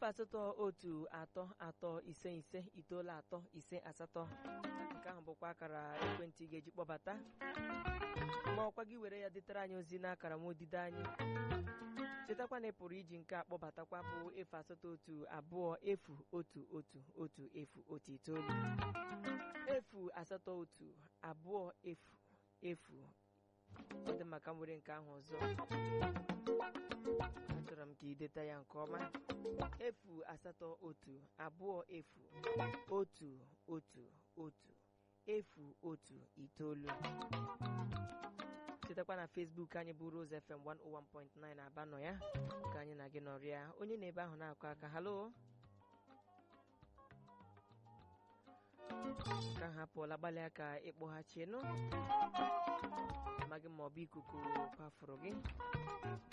efu asatọ otu atọ atọ ise ise itoolu atọ ise asatọ nke ahụ bụkwa akara ekwentị ị ga-eji kpọbata ma ọkwa gị were ya detara anyị ozi n'akara m odide anyị chetakwa na ị pụrụ iji nke a kpọbatakwa bụ efu asatọ otu abụọ efu otu otu otu efu otu itoolu efu asatọ otu abụọ efu efu ọ dị maka m were nke ahụ ọzọ achọrọ m ka ị deta ya nke ọma efu asatọ otu abụọ efu otu otu otu efu otu itoolu chetakwa na Facebook anyị bụ Rose FM 101.9 aba nọ ya ka anyị na gị nọrịa onye na ebe ahụ na-akụ aka halo ka ha pụọla gbalịa ka ịkpọghachienụ amaghị m ma ọ bụ ikuku kwafuru gị